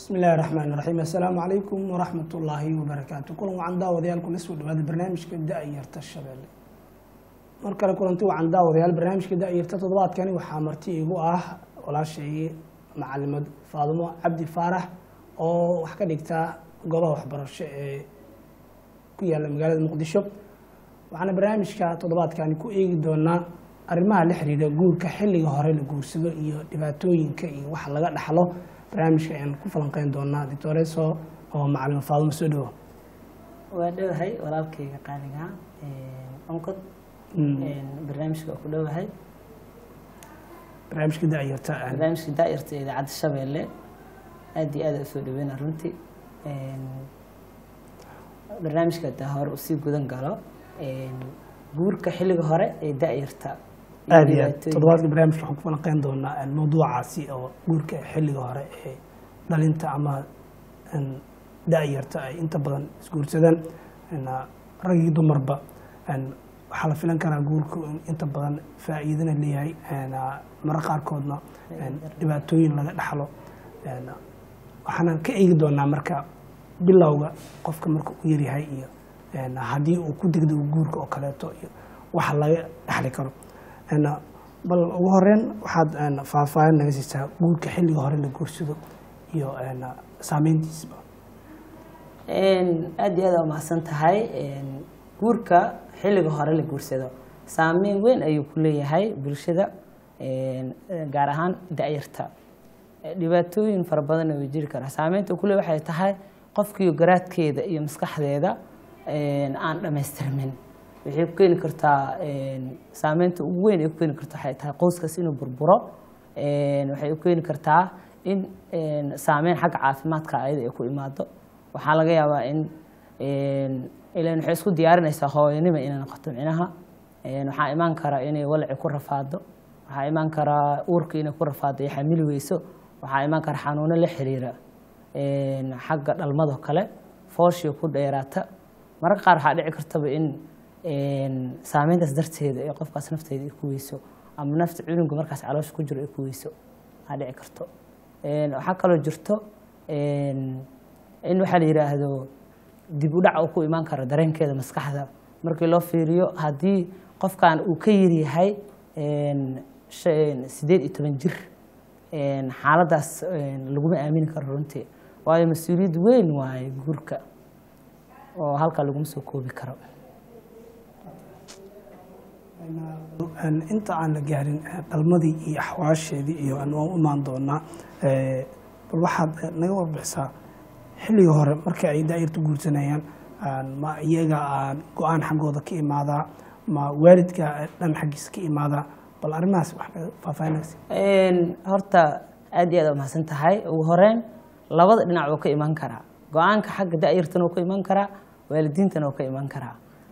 bismi illaahi raxmaan raxiim assalaamu calaykum waraxmat ullaahi wabarakaatu kulan wacan daawadayaal kula soo dhawaada barnaamijka da-yarta shabeelle mar kale kulanti wacan daawadayaal barnaamijka da-yarta toddobaadkani waxaa marti igu ah walaashay macalimad faadumo cabdi faarax oo wax ka dhigta golaha waxbarasho ee ku yaalla magaalada muqdisho waxaana barnaamijka toddobaadkani ku eegi doonaa arrimaha la xiriira guurka xilliga hore la guursado iyo dhibaatooyinka iyo wax laga dhaxlo barnaamijka ayaan ku falanqeyn doonaa doctoreso oo macalin faadumo soo dhawo waa dhowahay walaalkayga qaaliga onkod barnaamijka waa ku dhowahay barnaamijka da-yarta barnaamijka daa'irta ee idaacadda shabeelle aad iyo aad usoo dhaweyna runtii barnaamijka hadaa hore usii gudan galo guurka xilliga hore ee da-yarta aad iyo aad toddobaadka barnaamijka waxaan ku falanqeyn doonaa mawduucaasi oo guurka xilliga hore ee dhalinta ama da-yarta ay inta badan isguursadaan ragii dumarba waxaa la filan karaa guurku in inta badan faa'iidana leeyahay mara qaarkoodna dhibaatooyin laga dhaxlo waxaana ka eegi doonaa marka bilowga qofka marka uu yaryahay iyo haddii uu ku degdego guurka oo kaleeto iyo waxa laga dhaxli karo bal ugu horeyn waxaad faahfaahin naga siisaa guurka xilliga hore la guursado iyo saameyntiisba aad iyo aad waa mahadsan tahay guurka xilliga hore la guursado saameyn weyn ayuu ku leeyahay bulshada gaar ahaan da-yarta dhibaatooyin fara badanna way jiri karaa saameynta uu ku leey waxay tahay qofkiiyo garaadkeeda iyo maskaxdeeda aan dhammaystirmin waxay ku keeni kartaa saameynta ugu weyn ay ku keeni karta waxay tahay qoyskaas inuu burburo waxay u keeni kartaa in saameyn xagga caafimaadka ayada ay ku imaado waxaa laga yaabaa in ilan waxay isku diyaarinaysaa hooyanima inay noqoto micnaha waxaa imaan kara inay walaci ku rafaado waxaa imaan karaa uurka inay ku rafaado iyo xamili weyso waxaa imaan kara xanuuno la xiriira xagga dhalmado kale fooshiyo ku dheeraata mararka qaar waxaa dhici kartaba in saameyntaas darteeda ee qofkaas nafteeda ay ku weyso ama nafta cunuga markaas caloosha ku jiro ay ku weyso waxaa dhici karto waxaa kaloo jirto in waxaa la yidhaahdo dib u dhac uu ku imaan karo dareenkeeda maskaxda markii loo fiiriyo haddii qofkan uu ka yaryahay sideed iyo toban jir xaaladdaas laguma aamini karo runtii waayo mas-uuliyad weyn waaye guurka oo halkaa laguma soo koobi karo inta aan la gaarin dhalmadii iyo axwaasheedii iyo waan u imaan doonaa bal waxaad naga warbixisaa xilliga hore marka ay daayarta guursanayaan ma iyaga aan go-aan xaggooda ka imaadaa ma waalidka dhan xaggiisa ka imaadaa bal arrimahaas wax faahfaahinaysa horta aad iyo aad waa mahadsan tahay ugu horeyn labada dhinac wuu ka imaan karaa go-aanka xagga da-yartana wuu ka imaan karaa waalidiintana wuu ka imaan karaa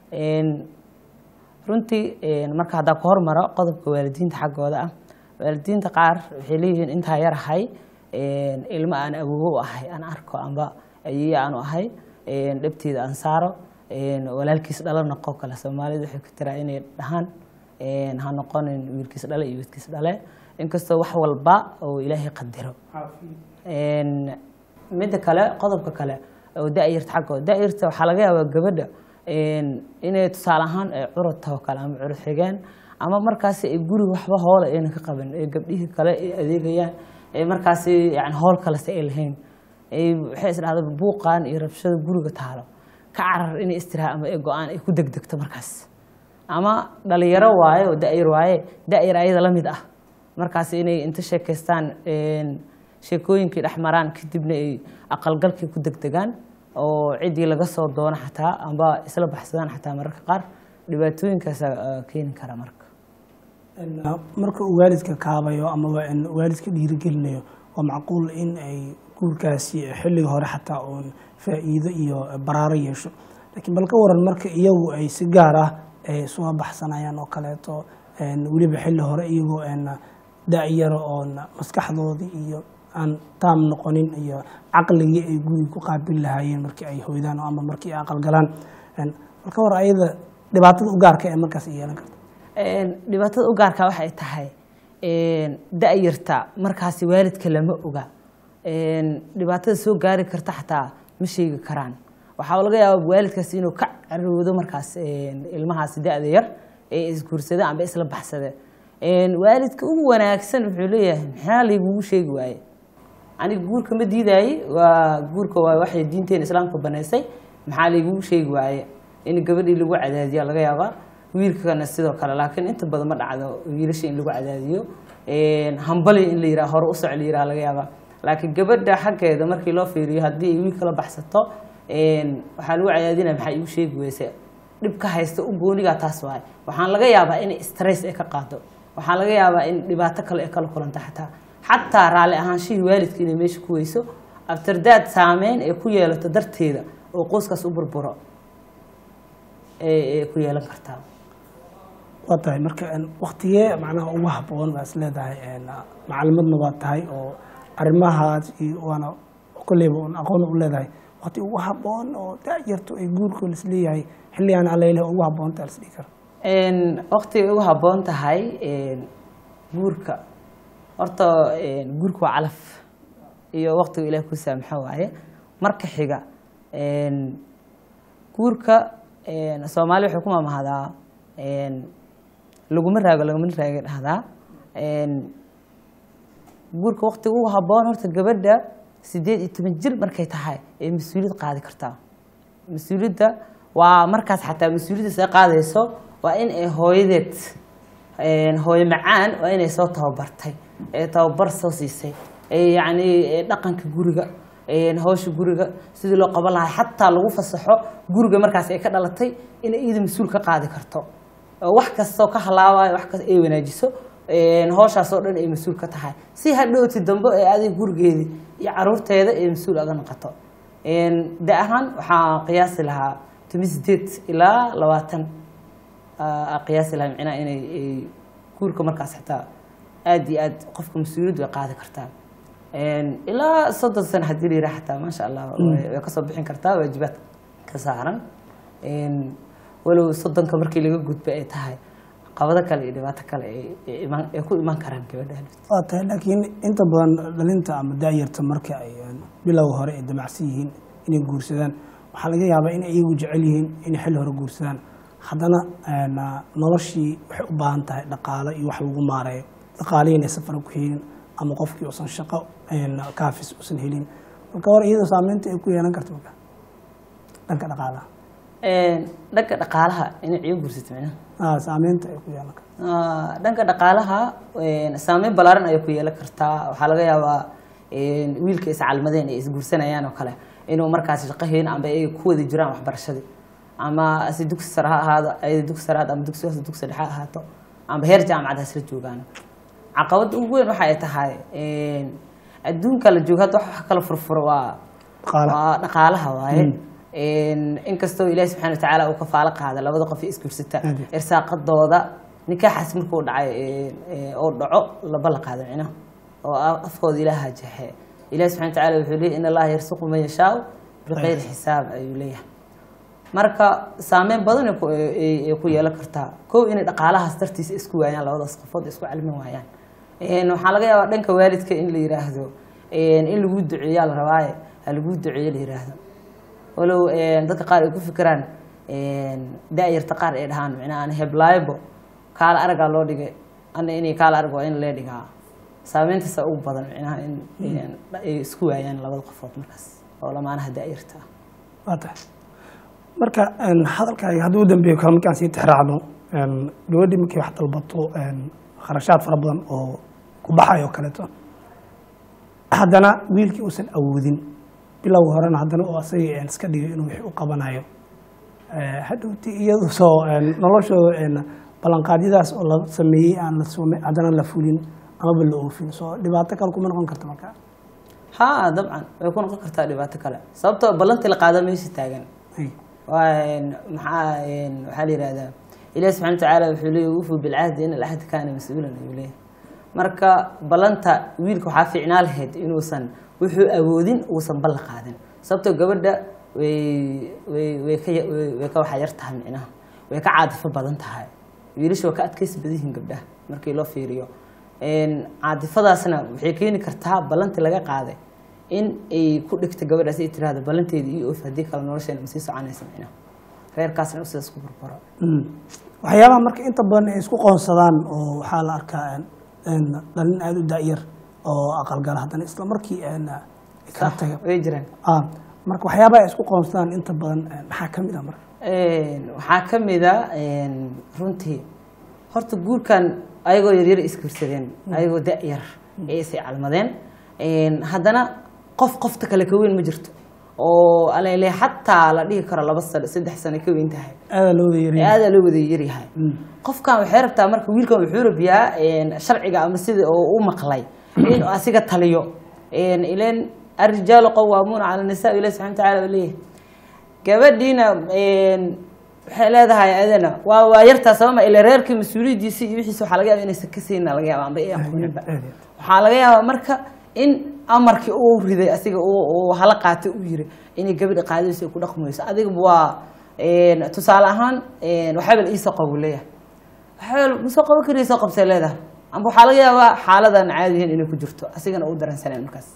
runtii marka haddaa ku hormaro qodobka waalidiinta xaggooda ah waalidiinta qaar waxay leeyihiin intaa yarahay ilmo aan awoowo u ahay aan arko amba ayeeye aanu ahay dhabteeda aan saaro walaalkiis dhalo noqo kale soomaalida waxay ku tiraa inay dhahaan ha noqonin wiilkiis dhale iyo wiilkiis dhale inkastoo wax walba oo ilaahay qadiro midda kale qodobka kale oo da-yarta xaggooda da-yarta waxaa laga yaabaa gabadha inay tusaale ahaan ay curud taho kale ama curud xigeen ama markaasi ay guriga waxba hoola ayna ka qaban ee gabdhihii kale ay adeegayaan ee markaasi yani howl kalese ay lahayn waxay isdhahda buuqan iyo rabshada guriga taalo ka carar inay istiraha ama ee go-aan ay ku degdegto markaas ama dhalinyaro waaye oo da-yar waaye da-yar ayada la mid ah markaas inay inta sheekaystaan sheekooyinkii dhex maraan kadibna ay aqalgalkii ku degdegaan oo ciddii laga soo doono xataa amba isla baxsadaan xataa mararka qaar dhibaatooyinkaasa keeni kara marka marka uu waalidka kaabayo ama waalidka dhiirigelinayo waa macquul in ay guurkaasi xilliga hore xataa uun faa'iido iyo baraaro yeesho laakiin bal ka waran marka iyagu ay si gaar ah soo baxsanayaan oo kaleeto weliba xilli hore iyagoo da-yaro oon maskaxdoodii iyo aan taam noqonin iyo caqligii ay guriga ku qaabil lahaayeen markii ay hoydaan ama markii ay aqalgalaan bal ka war ayada dhibaatada u gaarka ee markaas ay yeelan karta dhibaatada u gaarka waxay tahay da-yarta markaasi waalidka lama oga een, dhibaatada soo gaari karta xataa ma sheegi karaan waxaa laga yaabaa waalidkaas inuu ka caroodo markaas een, ilmahaas da-da yar ee isguursada amba isla baxsada Een, waalidka ugu wanaagsan wuxuu leeyahay maxaa laygugu sheegi waaye aniga guurka ma diidaaye waa guurka waa waxay diinteena islaamka banaysay maxaa laygugu sheegi waaye in gabadhii lagu cadaadiya laga yaabaa wiilkana sidoo kale laakiin inta badan ma dhacdo wiilasha in lagu cadaadiyo Een, hambali in la yiraha hore u soc la yiraha laga yaabaa laakiin gabadha xaggeeda markii loo fiiriyo haddii ay wiilka la baxsato een, waxaa lagu cadaadinaya maxaa igu sheegi weyse dhibka haysta u goonigaa taas waaye waxaan laga yaabaa in stress ay ka qaado waxaa laga yaabaa in dhibaato kale ay kala kulanta xataa xataa raalli ahaanshihii waalidka inay meesha ku weyso aftardaad saameyn ay ku yeelato darteeda oo qoyskaas u burburo ay ay ku yeelan kartaa waa tahay marka een, waktigee macnaha ugu habboon baa is leedahay een, macalimadna waa tahay oo arrimahaas iyo waana kolleyba un aqoon u leedahay wakti ugu habboon oo da-yartu ay guurkoo lisleeyahay xilligaan aleylah ugu habboonta lasdhihi karo Een, waqtigay ugu habboon tahay een, guurka horta een, guurka waa calaf iyo waqtiga ilaah ku saamaxo waaye marka xiga een, guurka een, soomaali waxay ku mamahdaa een, laguma raago laguma raaga dhahdaa een, guurka waqtiga ugu habboon horta gabadha sideed iyo toban jir markay tahay ay mas-uuliyad qaadi kartaa mas-uuliyadda waa markaas xataa mas-uuliyadda see qaadayso waa in ay hooyadeed een, hooyo macaan waa inay soo tababartay ee tababar soo siisay ee yacni ee dhaqanka guriga een, hawsha guriga sidii loo qaban lahaa xataa lagu fasaxo guriga markaas ay ka dhalatay inay iyada mas-uul ka qaadi karto oo wax kastoo ka halaabayo wax kasta ay wanaajiso een, hawshaas oo dhan ay mas-uul ka tahay si hadhowti dambe ee adiga gurigeeda iyo caruurteeda ay mas-uul aga noqoto Een, da ahaan waxaa qiyaasi lahaa toban sideed ilaa labaatan aa qiyaasi lahaa micnaha inay ay guurka markaas xitaa aad iyo aad qofka mas-uuliyaddu way qaadi kartaa Een, ilaa soddon sano haddii la yidhaha xataa maasha allah way way kasoo bixin kartaa waajibaad ka saaran Een, walow soddonka markii laga gudbo ay tahay qabado kale iyo dhibaato kale ay- ay imaan- ay ku imaan karaan gabadha waa tahay laakiin inta badan dhalinta ama daayarta marka ay een, bilowga hore ay damacsan yihiin inay guursadaan waxaa laga yaabaa in ay iyagu jecel yihiin inay xilli hore guursadaan haddana een, noloshii waxay u baahan tahay dhaqaalo iyo wax lagu maareeyo dhaqaalihii inay safar ku helin ama qofkii uusan shaqo een, kaafis uusan helin marka hore iyadoo saameynta ay ku yeelan karto marka dhanka dhaqaalaha Een, dhanka dhaqaalaha inay ciyo guursato micnaha Ah, saameynta ay ku yeelan karto Ah, dhanka dhaqaalaha een, saameyn ballaaran ayay ku yeelan kartaa waxaa laga yaabaa een, wiilka iscalmadeen ay isguursanayaan oo kale inuu markaas shaqo helin amba ay ku wada jiraan waxbarashadii ama si dugsi sare ha ahaado ay dugsi sare ha ahaato, ama dugsi hoose dugsi dhexe ha ahaato amba heer jaamacad hasla joogaan caqabadda ugu weyn waxay tahay een, adduunka la joogo hadda wax wax kala furfuro waa Dhaqaalaha. waa dhaqaalaha waaye Een, inkastoo ilaahi subxaana watacaala uu kafaalo qaada labada qof ee isguursata Aad. irsaaqadooda nikaaxaas markuu dhacay ee, ee, oo dhaco laba la qaado micnaha oo a- afkooda ilaaha jexe ilahi subxana watacaala wuxuu leeyahy in allaha yarsuqu man yashaau biqayri xisaab ayuu leeyahay marka saameyn badan ay ku- ay ay ku yeelan kartaa kow inay dhaqaalahaas dartiisa isku waayaan labadaas qofood isku calmin waayaan Een, waxaa laga yaabaa dhanka waalidka in la yiraahdo een, in lagu duceeyaa la rabaaye ha lagu duceeyo la yiraahdo walow een, dadka qaar ay ku fikiraan een, da-yarta qaar ay dhahaan micnaha ani heblaaybo kaala aragaa loo dhigay ana inay kaala arag waa in lee dhigaa saameyntaasa ugu badan micnaha in een, ay isku waayaan labada qofood markaas oo lamaanaha da-yarta ah waa tahay marka een, hadalkaaga hadduu u dambeeyo kale markaan sii tixraacno een, gabadhii markay wax dalbato een, kharashaad fara badan oo ku baxayo kaleeto haddana wiilkii uusan awoodin bilowga horena haddana uu asaga een, iska dhigay inuu wixii u qabanayo Eh, hadhowti iyadu soo een, noloshooda een, ballanqaadyadaas oo la sameeyey aan la sume haddana la fulin amaba la oofin soo dhibaato kale kuma noqon karta marka haa dabcan way ku noqon kartaa dhibaato kale sababtoo ballantii la qaada meesha taagan Ay, waa een, maxaa een, waxaa la yihahdaa ilahi subxana watacaala wuxuu leeyahy wufuu bilcahdi in alcahdi kaana mas-uulan ayuu leeyahay marka ballanta wiilka waxaa fiicnaa lahayd inuusan wuxuu awoodin uusan ballan qaadin sababtoo gabadha way way way ka ya- way way ka waxa yar tahay micnaha way ka caadifo badan tahay wiilasha waa ka adkaysi badan yihiin gabdhaha markii loo fiiriyo Een, caadifadaasna waxay keeni kartaa ballantii laga qaaday in ay ku dhigto gabadhaas ay tiraahdo ballanteeda iyo oof haddii kale nolosheena ma sii soconaysa micnaha reerkaasna u sidaas ku burburo Mm. waxyaabaha marka inta badan ay isku qoonsadaan oo waxaa la arkaa een, een, dhalin aada u daayar oo aqalgala haddana isla markii een, ay kala taga way jiraan Ah, marka waxyaabaha ay isku qoonsadaan inta badan een, maxaa ka mid ah marka Een, waxaa ka mid a een, runtii horta guurkan ayagoo yaryar isguursadeen ayagoo da-yar ee isay calmadeen Een, haddana qof qofta kale ka weyn ma jirto oo alele xataa la dhihi karo laba sano saddex sano ka weyn tahay aada loo wada yariya aada loo wada yaryahay qofkan waxay rabtaa marka wiilkan wuxuu rabiyaa een, sharciga ama sida oo u maqlay in asiga taliyo Een, ileen arijaalu qawaamuuna cala nisaa ilahi subxana watacaala uu leeyahay gabadhiina een, waxay leedahay adana waa waa yartaa sabama ila reerkii mas-uuliyadiisi iyo wixiisa waxaa laga yaaba inaysan ka sayna laga yaaba amba ay aqooninba waxaa laga yaabaa marka in amarkii uu riday asiga uu uu hala qaatay uu yiri inay gabadha qaadayso ay ku dhaqmayso adiga waa een, tusaale ahaan een, waxaabal iisoo qabu leeyahay waxaabal ma soo qaban karaysa qabsay leedahay amba waxaa laga yaabaa xaaladan caadihin inay ku jirto asigana uu dareensaneen markaas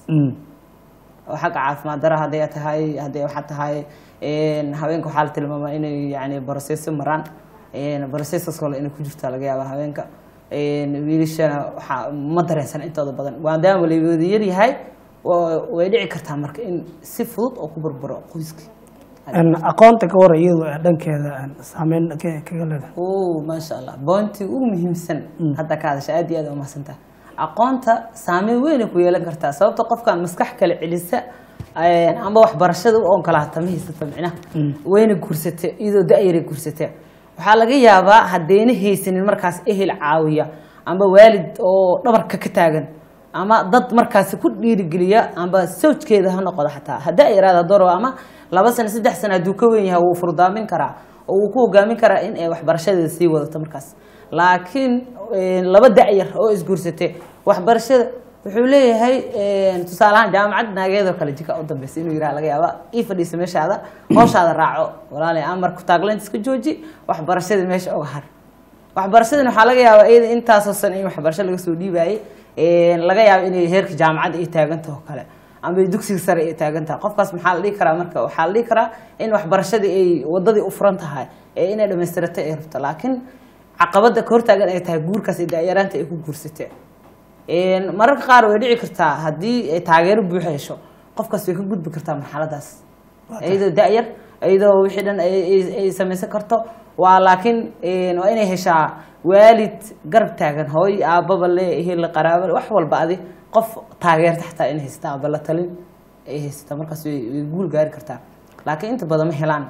oo xagga caafimaad dara hadday tahay hadday waxa tahay een, haweenka waxaa la tilmaamaa inay yani boroseso maraan borosesos kale inay ku jirta laga yaaba haweenka Een, wiilashana waxaa ma dareensan intooda badan maadaama la wada yaryahay wa- way dhici kartaa marka in si fudud oo ku burburo qoyskii Een, aqoonta ka hor iyadu ee dhankeeda een, saameyn ka- kaga leedahay o maasha allah boontii ugu muhiimsan hadda ka hadasha aad iyo aad umahadsantaha aqoonta saameyn weynay ku yeelan kartaa sababta qofkan maskax kale celisa een, amba waxbarashada u onkolaata ma haysata micnaha wayna guursate iyadoo da-yaray guursate waxaa laga yaabaa haddayna haysanin markaas ehel caawiya amba waalid oo dhabarka ka taagan ama dad markaasi ku dhiirigeliya amba sawjkeeda ha noqdo xataa haddaa yaraada doro ama laba sano saddex sano hadduu ka weyn yahay wuu furdaamin karaa oo wuu ku hogaamin karaa in ay waxbarashadeeda sii wadato markaas laakiin een, laba da-yar oo isguursatay waxbarashada wuxuu leeyahay een, tusaale ahaan jaamacad naageedoo kale jika u dambeysa inuu yiraha laga yaaba ii fadhiisa meeshaada howshaada raaco walaalay amar ku taaglaynta iska jooji waxbarashada meesha oga har waxbarashadan waxaa laga yaabaa iyada intaasoo san in waxbarasho laga soo dhiibayay een, laga yaabo inay heerka jaamacadda ay taagantaho oo kale ama dugsiga sare ay taagan tahay qofkaas maxaa la dhihi karaa marka waxaa la dhihi karaa in waxbarashadii ay wadadii u furan tahay ee inay dhammaystirato ay rabto laakiin caqabada ka hortaagan ay tahay guurkaas iyo daayaraanta ay ku guursatee Een, mararka qaar way dhici kartaa haddii ay taageero buuxa hesho qofkaas way ka gudbi kartaa marxaladaas iyadoo da-yar iyadoo wixii dhan ay- ay- ay samaysan karto waa laakiin een, waa inay heshaa waalid garab taagan hooy aababa le ehel qaraabo wax walba adi qof taageerta xataa inay haysata aba la talin ay haysata markaas way way guul gaari kartaa laakiin inta badan ma helaan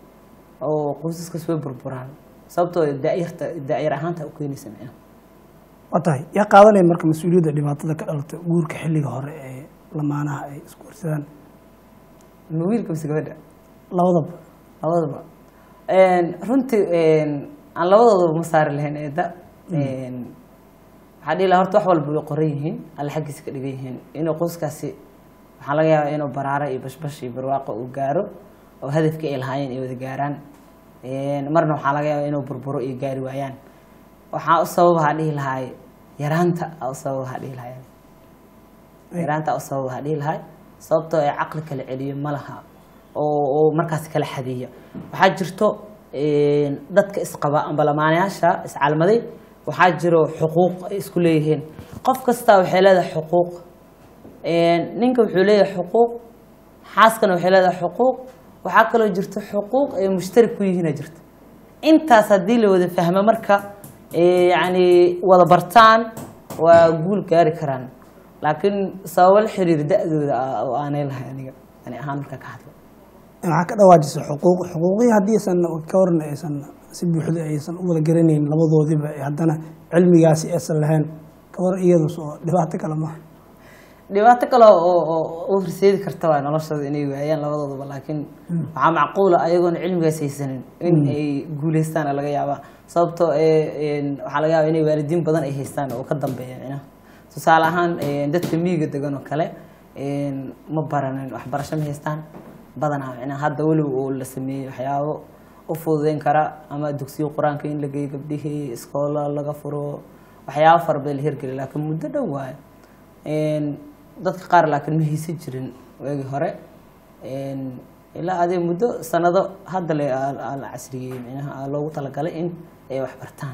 oo qoysaskaas way burburaan sababtoo da-yarta da-yar ahaanta u keenaysa micnaha waa tahay yaa qaadanaya marka mas-uuliyadda dhibaatada ka dhalata guurka xilliga hore ee lamaanaha ay isku horsadaan ma wiilka mise gabadha labadaba labadaba Een, runtii een, aan labadoodaba ma saari lahayn eedda Een, waxaa dhihi lahaa horta wax walba way qoran yihiin alle xaggiisa ka dhigan yihiin inuu qoyskaasi waxaa laga yaabaa inuu baraaro iyo bashbash iyo barwaaqo uu gaaro oo hadafkii ay lahaayeen ay wada gaaraan Een, marna waxaa laga yaabaa inuu burburo iyo gaari waayaan waxaa u sababaha dhihi lahaay yaraanta aa u sababaha dhihi lahaay yaraanta u sabab waxaa dhihi lahay sababtoo ay caqli kala celiyo ma laha oo oo markaas kala xadiya waxaa jirto een, dadka isqaba amba lamaanayaasha iscalmaday waxaa jiro xuquuq ay isku leeyihiin qof kastaa waxay leedahay xuquuq Een, ninka wuxuu leeyahay xuquuq xaaskana waxay leedahay xuquuq waxaa kaloo jirto xuquuq ay mushtarik ku yihiina jirto intaas haddii la wada fahmo marka ee, yacni wada bartaan waa guul gaari karaan laakiin sababo la xiriir da-dooda ah oo aanay lahay aniga ani ahaan marka ka hadlo waxaa ka dhawaajisa xuquuq xuquuqdii haddii aysan ka warna aysan si buuxda aysan u wada garanayn labadoodiba ee haddana cilmigaasi aysan lahayn ka war iyadu soo dhibaato kale maaha dhibaato kale oo oo u horseedi karta waa noloshooda inay waayaan labadoodaba laakiin waxaa macquula ayagoona cilmigaas haysanin in ay guuleystaana laga yaabaa sababtoo ee een, waxaa laga yaabaa inay waalidiin badan ay haystaan oo ka dambeeya micnaha tusaale ahaan een, dadka miyiga degan oo kale een, ma baranin waxbarasho ma haystaan badanaa micnaha hadda weliba oo la sameeyey waxyaabo u fududeyn kara ama dugsiyo qur-aanka in la geeyo gabdhihii iskoola laga furo waxyaabo fara badan la hirgeliya laakiin muddo dhow waayo Een, dadka qaar laakiin ma haysan jirin waagii hore Een, ilaa adee muddo sanado hadda le aa aa la casriyey micnaha aa loogu talagalay in ay wax bartaan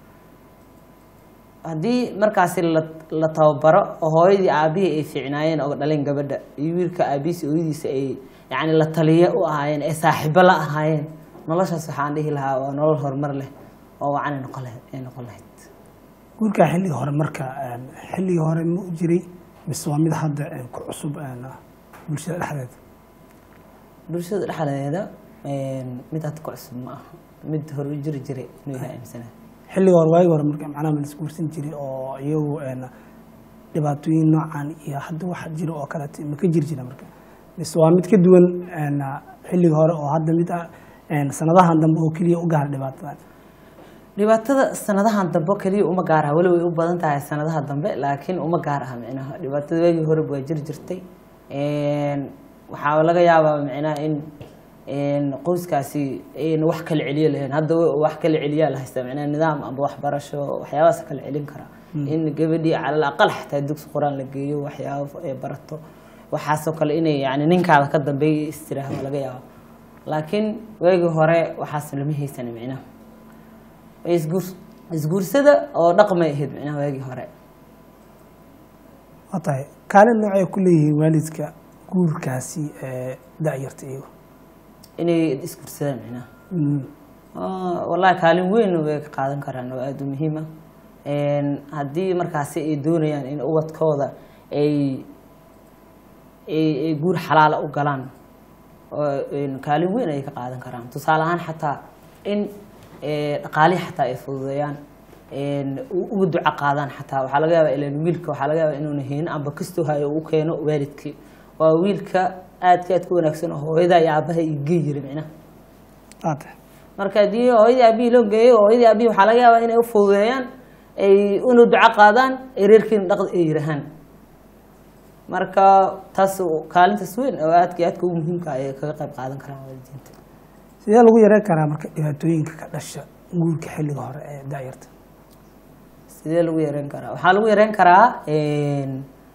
haddii markaasi la la tababaro oo hooyadii aabihii ay fiicnaayeen oo dhaleen gabadha iyo wiilka aabihiisa hooyadiisa ay yacni la taliyo u ahaayeen ee saaxiibo la ahaayeen noloshaas waxaan dhihi lahaa waa nolol horumar leh oo wacanay noqon lahayd ay noqon lahayd guurkaa xilligii hore marka een, xilligii hore ma u jiray mise waa mid hadda een, ku cusub een, bulshada dhexdeeda bulshada dhexdeeda een, mid hadda ku cusub ma aha mid hore u jiri jiray inuu yahay aaminsanahay xilligii hore waagii hore marka macnaha ma la isguursan jiray oo iyagu een, dhibaatooyin noocan iyo hadda wax jira oo kaleeto ma ka jiri jira marka mise waa mid ka duwan een, xilligii hore oo hadda mid ah een, sanadahan dambe oo keliya u gaara dhibaatadan dhibaatada sanadahan dambe keliya uma gaar aha weli way u badan tahay sanadaha dambe laakiin uma gaar aha micnaha dhibaatada waagii hore waa jiri jirtay Een, waxaa laga yaabaa micnaha in in qoyskaasi ayna wax kala celiyo lahayn hadda wa- wax kala celiyaa la haystaa micnaha nidaam amba waxbarasho waxyaabahaas kala celin kara in gabadhii calal aqal xataa dugsi qur-aan la geeyo waxyaabo ay barato waxaasoo kale inay yani ninkaada ka dambeeya istiraah waa laga yaaba laakiin waagii hore waxaas lama haysan micnaha isguurs isguursada oo dhaqmay ahayd micnaha waagii hore waa tahay kaalin noocay ku leeyihiin waalidka guurkaasi ee da-yarta iyagu inay isguursadaan micnaha Mm. Ah, wallahi kaalin weyn way ka qaadan karaan oo aada u muhiima haddii markaasi ay doonayaan in ubadkooda ay ay ay guur xalaala u galaan oo een, kaalin weyn ayay ka qaadan karaan tusaale ahaan xataa in eh, dhaqaalihi xataa ay fududeeyaan een, u- uga duco qaadaan xataa waxaa laga yaabaa ilan wiilka waxaa laga yaabaa inuuna haynin amba kastoo hayo u keeno waalidkii waa wiilka aadka aad ka wanaagsan oo hooyada iyo aabaha iyo gey yiri micnaha waa tahay marka haddii hooyadii aabihii loo geeyo hooyadii aabihii waxaa laga yaabaa inay u fududeeyaan ay inu duco qaadaan ay reerkiina dhaqd ay yirahaan marka taas kaalintaas weyn oo aadka iyo aadka ugu muhiimka ay kaga qayb qaadan karaan waalidiinta sidee lagu yareyn karaa marka dhibaatooyinka ka dhasha guurka xilliga hore ee da-yarta sidee lagu yareyn karaa waxaa lagu yareyn karaa een,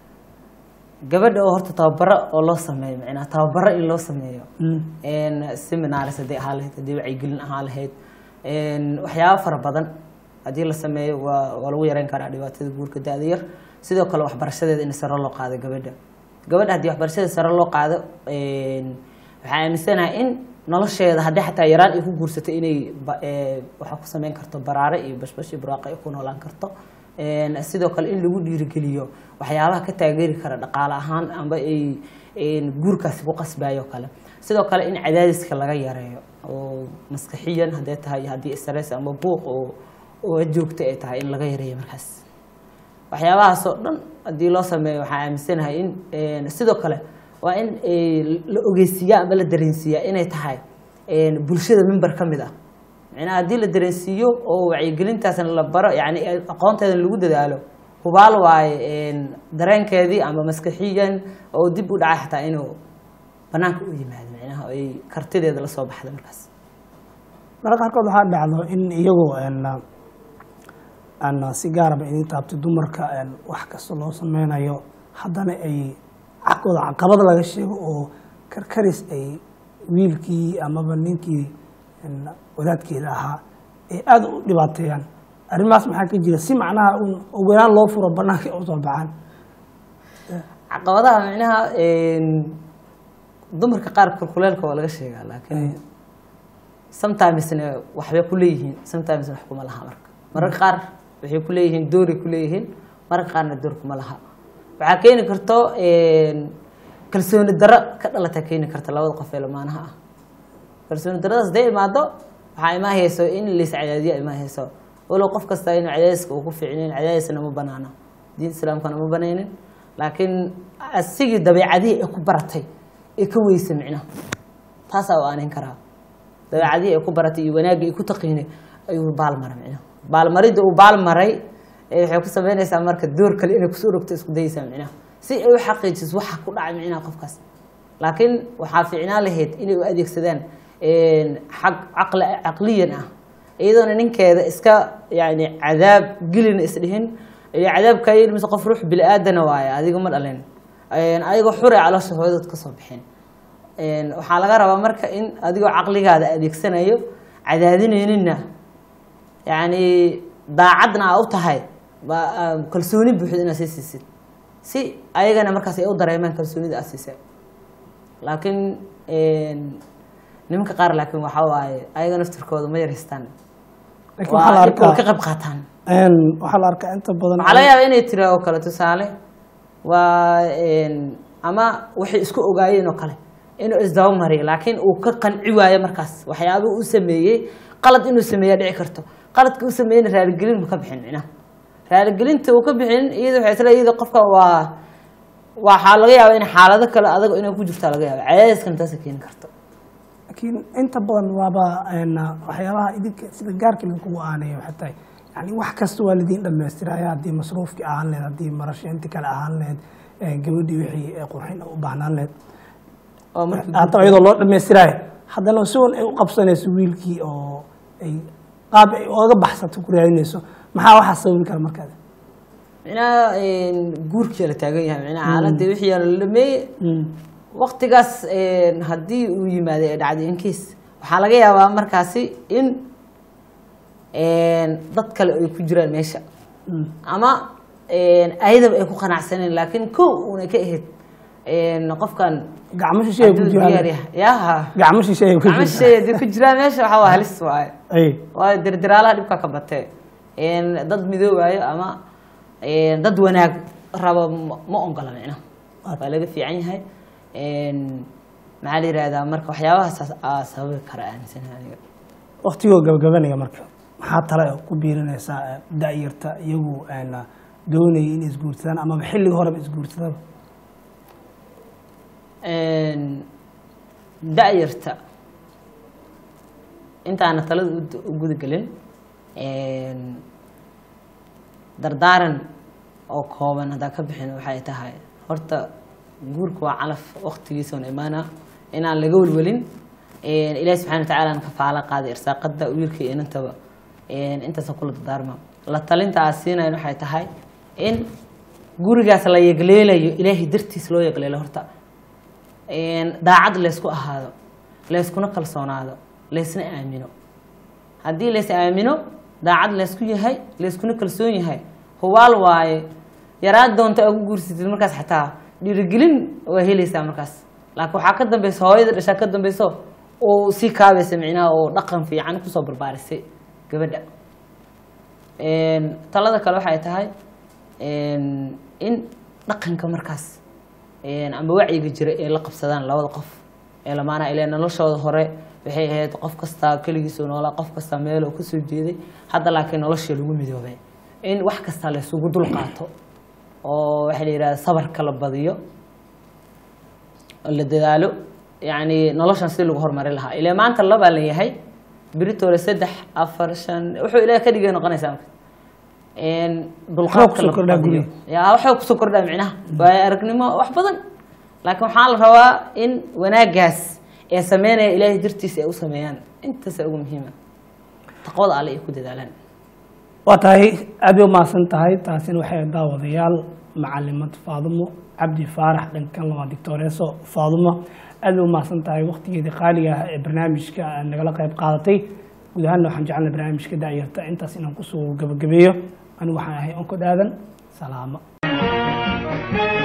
gabadha oo horta tababaro oo loo sameeyo macnaha tababaro in loo sameeyo een, seminars haddii ahaa lahayd haddii wacyigelin ahaa lahayd een, waxyaabo fara badan haddii la sameeyo waa waa lagu yareyn karaa dhibaatada guurka da-da yar sidoo kale waxbarashadeeda in sare loo qaado gabadha gabadha haddii waxbarashadeeda sare loo qaado een, waxaa aaminsanahay in nolosheeda haddii xataa yaraan ay ku guursato inay ba- ee, waxaa ku sameyn karto baraare iyo bashbash iyo buraaqa ay ku noolaan karto Een, sidoo kale in lagu dhiirigeliyo waxyaabaha ka taageeri kara dhaqaale ahaan amba ay een, guurkaasi ku qasbayo kale sidoo kale in cadaadiska laga yareeyo oo maskaxiyan hadday tahay haddii stress ama buuq oo oo joogto ay tahay in laga yareeyo markaas waxyaabahaasoo dhan haddii loo sameeyo waxaa aaminsanahay in een, sidoo kale waa in ee, la ogeysiiyaa ama la dareensiiyaa inay tahay een, bulshada member ka mid ah macnaha haddii la dareensiiyo oo wacyigelintaasna la baro yani aqoonteeda lagu dadaalo hubaal waaye een, dareenkeedii ama maskaxiyan oo dib u dhacay xataa inuu banaanka u yimaado macnaha oo ay kartideeda lasoo baxda markaas mararka qaarkood waxaa dhacdo in iyagoo een, aan si gaaraba idin taabto dumarka een, wax kasta loo sameynayo haddana ay xagkooda caqabad laga sheego oo karkaris ay wiilkii amaba ninkii een, wadaadkeeda ahaa ay aada u dhibaateeyaan arrimahaas maxaa ka jira si macnaha un ugu yaraan loo furo banaanka ay usoo baxaan caqabadaha macnaha een, dumarka qaar kulkuleelka waa laga sheegaa laakiin sometimesna waxbay ku leeyihiin sometimesna wax kuma laha marka mararka qaar waxay ku leeyihiin dooray ku leeyihiin mararka qaarna door kuma laha waxaa keeni karto een, kalsooni darro ka dhalata keeni karta labada qof ee lamaanaha ah kalsooni darradaas haday imaado waxaa imaahayso in lays cadaadiyo imaahayso walow qof kasta inuu cadaadiska uu ku fiicnayn cadaadisna ma banaana diinta islaamkana ma banaynin laakiin asigii dabeecadihii ay ku baratay ee ka weysa micnaha taasaa u aanin karaa dabeecadihii ay ku baratay iyo wanaaggii ay ku taqiinay ayuu baalmaray micnaha baalmaridda uu baalmaray ee waxay ku sameynaysaa marka door kale inay kusoo rogto isku dayaysaa micnaha si ay u xaqiijiso waxa ku dhacay micnaha qofkaas laakiin waxaa fiicnaan lahayd inay u adeegsadaan xag caqli caqliyan ah iyadoona ninkeeda iska yani cadaab gelina isdhihin iyo cadaabkaayin mise qof ruux bili aadana waaye adiga ma dhalin een, ayagoo xure caloosha hooyadood ka soo bixin Een, waxaa laga rabaa marka in adigoo caqligaada adeegsanayo cadaadinayninna yacni daacadna aa u tahay ba- aa kalsooni buuxda inaad sii siisid si ayagana markaas ay u dareemaan kalsoonida aad siisay laakiin een, nimanka qaar laakiin waxaa waaye ayaga naftirkooda ma yaraystaan laakiin waxaa la waa dhibka way ka arkaa qayb qaataan een, waxaa la arkaa inta badan waxaa laga yaabaa inay tiri oo kale tusaale waa een, ama waxay isku ogaayeen oo kale inuu isdaba mariyo laakiin uu ka qanci waayo markaas waxyaabuu u sameeyey qalad inuu sameeya dhici karto qaladka uu sameeyeyna raaligelin ma ka bixin micnaha raaligelinta uu ka bixin iyada waxay isla iyada qofka waa waxaa laga yaabaa in xaalado kale adag inay ku jirtaa laga yaaba cadaadiskan taasa keeni karto laakiin inta badan waaba een, waxyaabaha idinka sida gaarka idinkugu aaneeya waxay tahay yani wax kasta waa lidiin dhamaystiraya haddii masruufkii ahaan laheyd haddii marasheynti kale ahaan laheyd ee, gabadhii wixii ee qurxin u baahnaan laheyd oo marka haddaba iyadoo loo dhamaystirayo haddana si un ay u qabsanayso wiilkii oo ay qaab ay ooga baxsato ku raadinayso maxaa waxaa sababi kara markaas micnaha een, guurkii la taagan yahay micnaha xaaladii wixii la dhameeyey waktigaas een, haddii uu yimaado ee dhacday inkiis waxaa laga yaabaa markaasi in een, dad kale ay ku jiraan meesha ama een, ayadaba ay ku qanacsaneen laakiin kow una ka ahayd een, qofkan gacmo shishe ay ku hadduu diyaar jiraan yahay yaha gacmo shishe ay ku gacmo jiraan shisheeye haddii ku jiraan meesha waxaa waa halis waaye ay waayo dirdiraalaha dhibka ka batee een, dad midoobaayo ama een, dad wanaag rabo ma ma ongola micnaha waa laga fiican yahay een, maxaa la yihahdaa marka waxyaabahaas aa sababi kara aaminsanahay aniga waktigoo gabagabanaya marka maxaa tale ku biirinaysaa ee, da'yarta iyagu een, doonayay in isguursadaan amaba xilliga horeba isguursadaba Een, da'yarta intaana talada u- u guda gelin een, dardaaran oo kooban haddaa ka bixin waxay tahay horta guurka waa calaf waqtigiisa on imaana inaan laga welwelin Een, ilaahi subxaana watacaala aan kafaalo qaaday irsaaqada wiilka iyo inantaba Een, intaasa kula dardaarma la talinta aad siinayn waxay tahay in gurigaas la yegleelayo ilaahay dartiis loo yegleelo horta Een, daacad laysku ahaado layskuna kalsoonaado laysna aamino haddii lays aamino daacad laysku yahay layskuna kalsoon yahay hubaal waaye yaraad doonta aa ku guursatid markaas xataa dhiirigelin waa helaysaa markaas laakiin waxaa ka dambeysa hooyada dhashaa ka dambeyso oo sii kaabaysa micnaha oo dhaqan fiican kusoo barbaarisay gabadha Een, talada kale waxay tahay een, in dhaqanka markaas een, ama wacyiga jira ee la qabsadaan labada qof ee lamaana ilaa noloshooda hore waxay ahayd qof kasta keligiisuu noolaa qof kasta meel oo kasoo jeeday hadda laakiin noloshii lagu midoobay in wax kasta la isugu dul qaato oo waxaa la yidhahda sabarka la badiyo oo la dadaalo yacni noloshan si lagu horumari lahaa ilaa maanta labaa la yahay beritoole saddex afar shan wuxuu ilaah ka dhigay noqonaysaa marka Een, dulqaadka kusoo la kordhaa badiyo. guriga. yaa waxaa kusoo kordhaa micnaha waayo aragnimo wax badan laakiin waxaa la rabaa in wanaagaas ee sameynaya ilaahay dartiisa ay u sameeyaan intaasa ugu muhiima taqwada alle ay ku dadaalaan waa tahay aad bay umahadsan tahay taasina waxay daawadayaal macalimad faadumo cabdi faarax dhankan lama dictooreeso faadumo aad bay umahadsan tahay waktigeedii qaaliga ah ee barnaamijka aad nagala qayb qaadatay guud ahaanna waxaan jecelnay barnaamijka da'yarta intaas inaan kusoo gabagabeeyo anigu waxaan ahay onko dhaadan salaamo